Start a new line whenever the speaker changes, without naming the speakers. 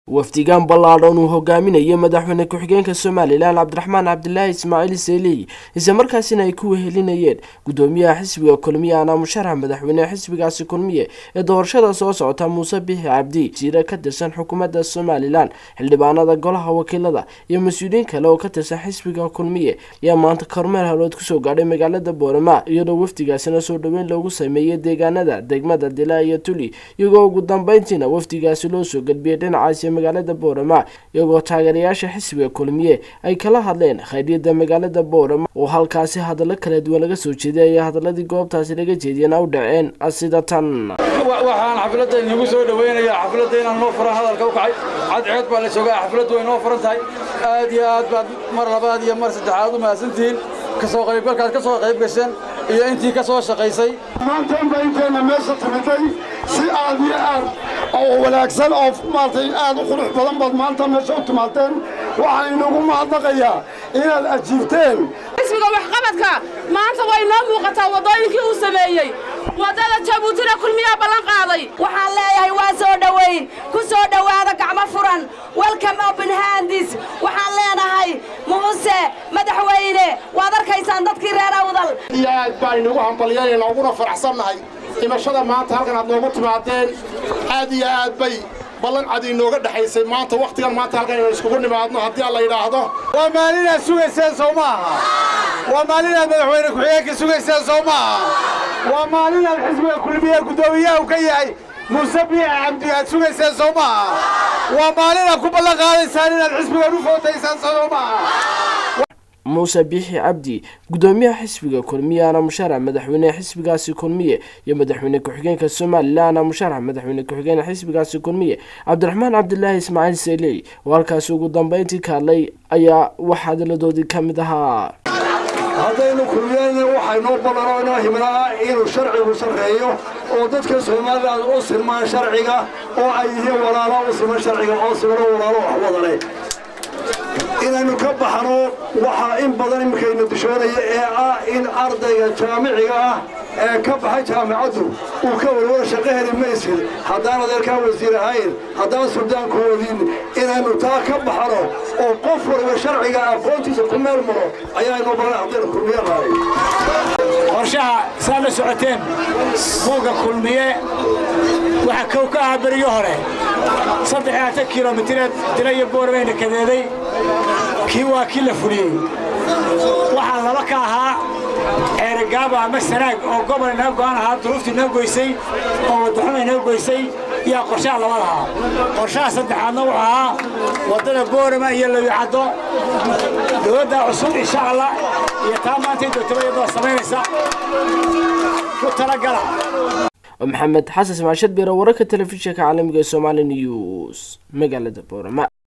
wafdigaan ballaadhan uu hogaaminayo madaxweyne ku-xigeenka somalilan cabdiraxmaan cabdilaahi ismaaciil seeliy isla markaasina ay ku wehelinayeen gudoomiyaha xisbiga kulmiye ana musharax madaxweyne xisbigaasi kulmiye ee doorashada soo socota muuse bixi cabdi wasiire ka tirsan xukuumadda somalilan xildhibaanada golaha wakiilada iyo mas-uuliyiin kale oo ka tirsan xisbiga kulmiye ayaa maanta kormeel halood kusoo gaadhay magaalada boorama iyadoo wafdigaasina soo dhoweyn loogu sameeyey deegaanada degmada dila iyo tuli iyagoo ugu dambeyntiina wafdigaasi loo soo gelbiyey dhinacaasi magaalada boorama iyagoo taageerayaasha xisbiga kulmiye ay kala hadleen khayryada magaalada boorama oo halkaasi hadallo kala duwan laga soo jeeday ayaa hadaladii goobtaasi laga jeediyeen u dhaceen sida tan
waxaan xafladda inagu soo dhaweynayaa xafladda inaan noo furan hadalka u kacay cadceed baa la joogaa xafladdu way noo furan tahay aad iyo aad baad mar labaad iyo mar saddexaad u mahadsantihiin kasoo qaybgalkaad ka soo qayb gasheen iyo intii ka soo shaqaysay
maanta inba inteenna meesha timiday si aad iyo aad oo wanaagsan oo maaragtay aad u qurux badan baad maanta meesha u timaadeen waxaan inagu mahadnaqayaa inaad ajiibteen
xisbiga waxqabadka maanta way noo muuqataa waddooyinkii uu sameeyey waddada jabuutina kulmiyaa ballan qaaday
waxaan leeyahay waa soo dhowayn ku soo dhowaada gacmo furan welcome open handis waxaan leenahay muuse madaxweyne waad arkaysaan dadkii reer awdal
iyo aad baan inagu hambalyanayna uguna faraxsannahay dhimashada maanta halkan aad noogu timaadeen aad iyo aad bay ballan cad inooga dhexaysay maanta wakhtigan maanta halkan inaan iskugu nimaadno haddii alla yidhaahdo
waa maalinaad sugayseen soo maaha waa maalinaad madaxweyne ku-xigeenka sugayseen soo maaha waa maalinaad xisbiga kulmiye guddoomiyaha u ka yahay muuse biici cabdi aad sugayseen soo maaha waa maalinaad ku ballan qaadaysaan inaad xisbigan u footaysaan soo maaha
muuse biixi cabdi gudoomiyaha xisbiga kulmiye ana musharax madaxweyne xisbigaasi kulmiye iyo madaxweyne ku-xigeenka somalilan ana musharax madaxweyne ku-xigeen xisbigaasi kulmiye cabdiraxmaan cabdilaahi ismaaciil seeley oo halkaasi ugu dambeyntii ka hadlay ayaa wax hadalladoodii ka mid ahaa
haddaynu kulmiyeyna waxaynoo ballano inoo himnaa inuu sharcigu sarreeyo oo dadka somalilan u silmaan sharciga oo ay yihiin walaalo u siman sharciga oo simano walaalo wax wadane inaynu ka baxno waxaa in badan iminkayna dishoonaya ee ah in ardayga jaamiciga ah ee ka baxay jaamicaddu uu ka warwara shaqo heli maysid haddaan adeerkaa wasiir ahayn haddaan suldaanku wadin inaynu taa ka baxno oo qof waliba sharciga aqoontiisa ku meel maro ayaa inoo badan haddaynu kulmiye nahay
qorshaha saad la socoteen buugga kulmiye waxaa kow ka ahaa berigii hore saddex iyo atan kilomitreed dila iyo boorbayna kadeeday kii waa kii la fuliyey waxaa laba ka ahaa ceerigaabo ama sanaag oo gobol inaga go'an ahaa duruuftii inoo goysay oo waddaxuma inoo goysay yaa qorshaha labada ahaa qorshaha saddexaadna wuxuu ahaa waddada boorama iyo lawicaddo dowladda cusub insha allah iyo taa maanta dootaba iyadoo samaynaysa ku talagala
maxamed xasan smaashad beere wararka telefishinka caalamiga ee somaali news magaalada boorama